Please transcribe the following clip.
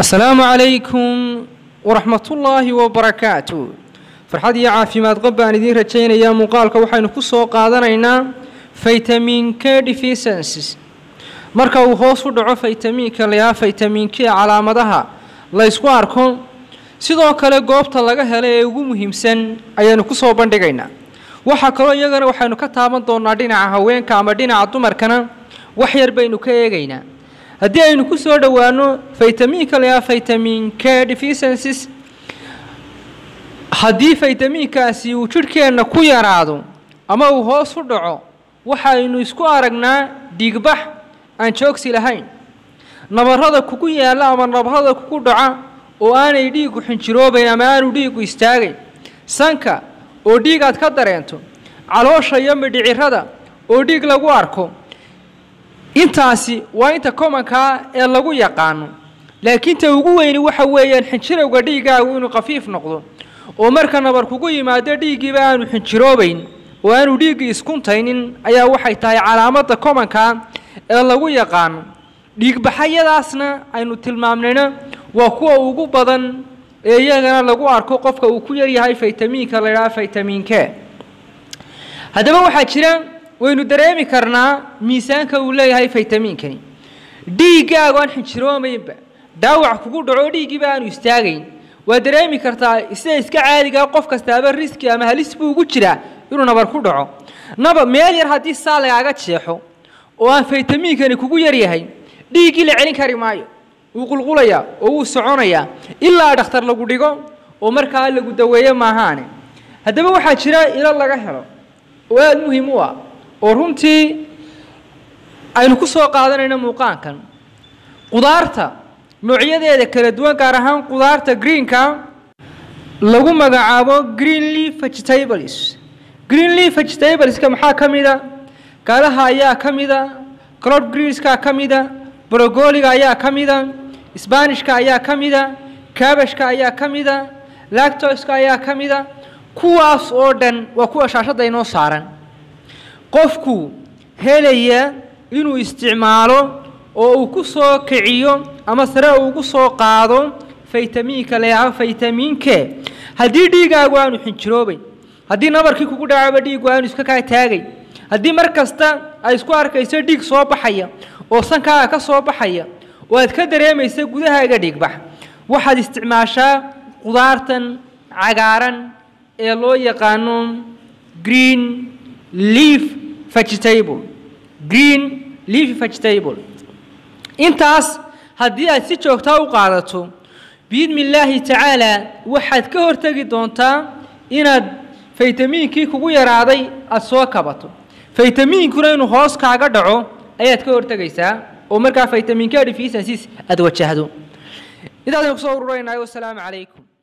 asalaamu calaykum waraxmatullaahi wabarakaatu farxad iyo caafimaad qab baan idiin rajaynayaa muuqaalka waxaynu ku soo qaadanaynaa vitamin k deficiencies marka uu hoos u dhaco faytamiinka layaa faytamin k calaamadaha la ysku arko sidoo kale goobta laga helo ee ugu muhiimsan ayaanu ku soo bandhigaynaa waxaa kaloo iyagana waxaynu ka taaban doonaa dhinaca haweenka ama dhinaca dumarkana wax yar baynu ka eegaynaa haddii aynu ku soo dhowaano faytamiinka layaa vitamin k deficiencies haddii faytamiinkaasi uu jidhkeenna ku yaraado ama uu hoos u dhaco waxaynu isku aragnaa dhiigbax aan joogsi lahayn nabarrada kugu yaalla ama nabarrada kugu dhaca oo aanay dhiigu xinjiroobayn ama aanu dhiigu istaagayn sanka oo dhiig aad ka dareento caloosha iyo midhicirada oo dhiig lagu arko intaasi waa inta komankaa ee lagu yaqaano laakiin ta ugu weyni waxa weeyaan xinjirowga dhiigaagu inuu khafiif noqdo oo marka nabar kugu yimaado dhiiggiiba aanu xinjiroobayn oo aanu dhiiggii iskuntaynin ayaa waxay tahay calaamadda komankaa ee lagu yaqaano dhiigbaxayadaasna aynu tilmaamnayna waa kuwa ugu badan ee iyagana lagu arko qofka uu ku yaryahay faytamiinka la ydhaha faytamiin k haddaba waxaa jira waynu dareemi karnaa miisaanka uu leeyahay faytamiinkani dhiiggaagu aan xinjiroomaynba dhaawac kugu dhaco dhiiggiiba aanu istaagayn waa dareemi kartaa sida iska caadigaa qof kastaaba riski ama halis buu ugu jiraa inuu nabar ku dhaco naba meel yar haddii saa lagaaga jeexo oo aan faytamiinkani kugu yaryahay dhiiggii la celin kari maayo wuu qulqulayaa oo wuu soconayaa ilaa dhakhtar lagu dhigo oo markaa lagu daweeyo maahaane haddaba waxaa jira ilo laga helo oo aada muhiim u ah oo runtii aynu ku soo qaadanayno muuqaankan qudaarta noocyadeeda kala duwan gaar ahaan qudaarta greenka lagu magacaabo green leaf vegetables green leaf vegetables-ka maxaa ka mida galaha ayaa ka mida clod greenska ka mida brogoliga ayaa ka mida sbanishka ayaa ka mida kabashka ayaa ka mida lactoska ayaa ka mida kuwaas oo dhan waa kuwa shaashadda inoo saaran qofku helaya inuu isticmaalo oo uu ku soo kiciyo ama sare ugu soo qaado faytamiinka leeyaha faytamiin k haddii dhiigaagu aanu xinjiroobayn haddii nabarkii kugu dhacaba dhiigu aanu iska kaa taagay haddii mar kasta ay isku arkayso dhiig soo baxaya oo sankaaga ka soo baxaya oo aad ka dareemaysa gudahaaga dhiigbax waxaad isticmaashaa qudaartan cagaaran ee loo yaqaano green leaf vegetable green leaf vegetable intaas haddii aad si joogtaa u qaadato biidni illaahi tacaala waxaad ka hortegi doontaa inaad faytamiinkii kugu yaraaday aada soo kabato faytamiinkuna inuu hoos kaaga dhaco ayaad ka hortegaysaa oo markaa faytamiinka deficiencies aada wajahdo intaasaynu kusoo ururaynahay wasalaamu calaykum